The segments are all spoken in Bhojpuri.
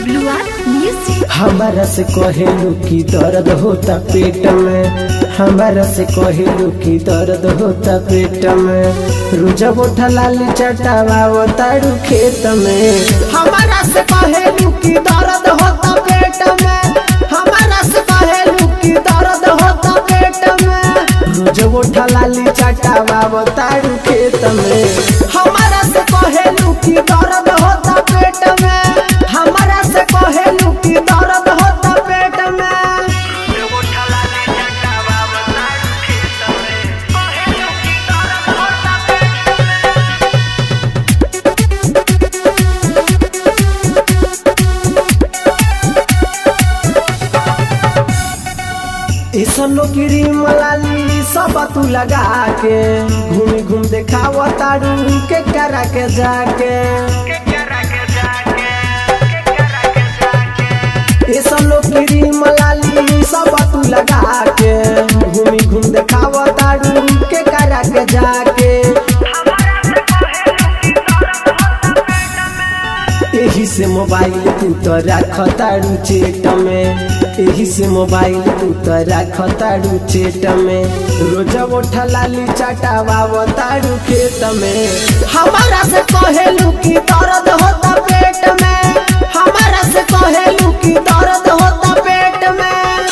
डब्ल्यू आर म्यूजिक हमारा से कहेलू की दर्द होता पेट में हमारा से कहेलू की दर्द होता पेट में रुजा बोठा लाली चटावा तारू खेत में हमारा से कहेलू की दर्द होता पेट में हमारा से कहेलू की दर्द होता पेट में रुजा बोठा लाली चटावा तारू खेत में हमारा से कहेलू की दर्द होता पेट में हमारा से कहेलू की दर्द होता पेट में ऐसनो क्रीम लाली सब तू लगा के घूम घूम देखाव तारू के करा के जाके ऐसनो क्रीम लाली सब तू लगा के घूम घूम देखाव तारू के करा के जाके एही से मोबाइल तू तो रख तारू चेट में एही से मोबाइल तू तो रख तारू चेट में रोज उठा लाली चटावा तारू खेत में हमारा से कहेलू की दर्द होता पेट में हमारा से कहेलू की दर्द होता पेट में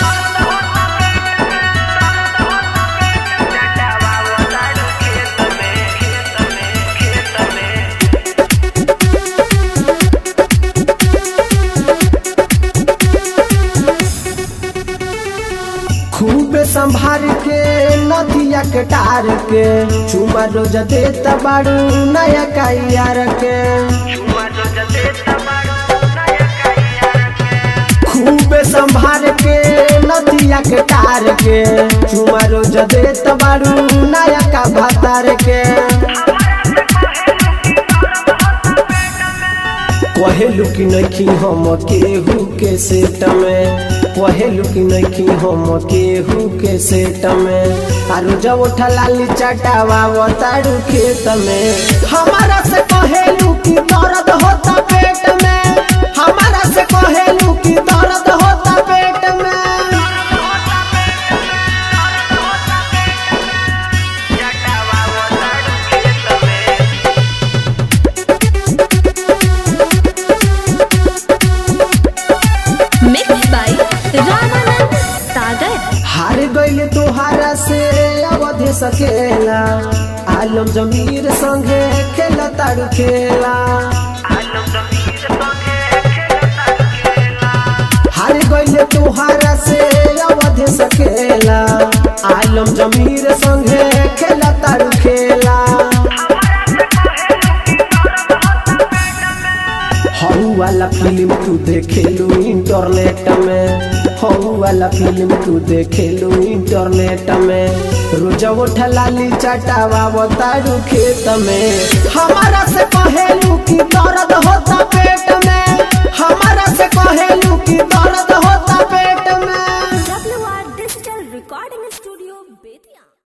खूब संभार के नदिया के टार के चुमा रोज देत बाड़ू नया कैयार के खूब संभार के नदिया के टार के चुमा रोज देत बाड़ू नया का भातार के कहेलू की नखी हम केहू के सेट में कहेलू की नखी हम केहू के सेट में आरू जब उठा लाली चटावा तारू खेत में हमारा से कहेलू की दर्द होता पेट में हमारा से कहेलू की दर्द होता पेट में मिक्स बाय रामानंद सागर हार गईले तोहारा से अवधे सकेला आलम जमीर संगे खेला तारू खेला हार गईले तोहारा से अवधे सकेला आलम जमीर संगे खेला तारू खेला हऊ वाला फिल्म तू देखेलू इंटरनेट में हऊ वाला फिल्म तू देखेलू इंटरनेट में रोज उठा लाली चटावा तारू खेत में हमारा से कहेलू की दर्द होता पेट में हमारा से कहेलू की दर्द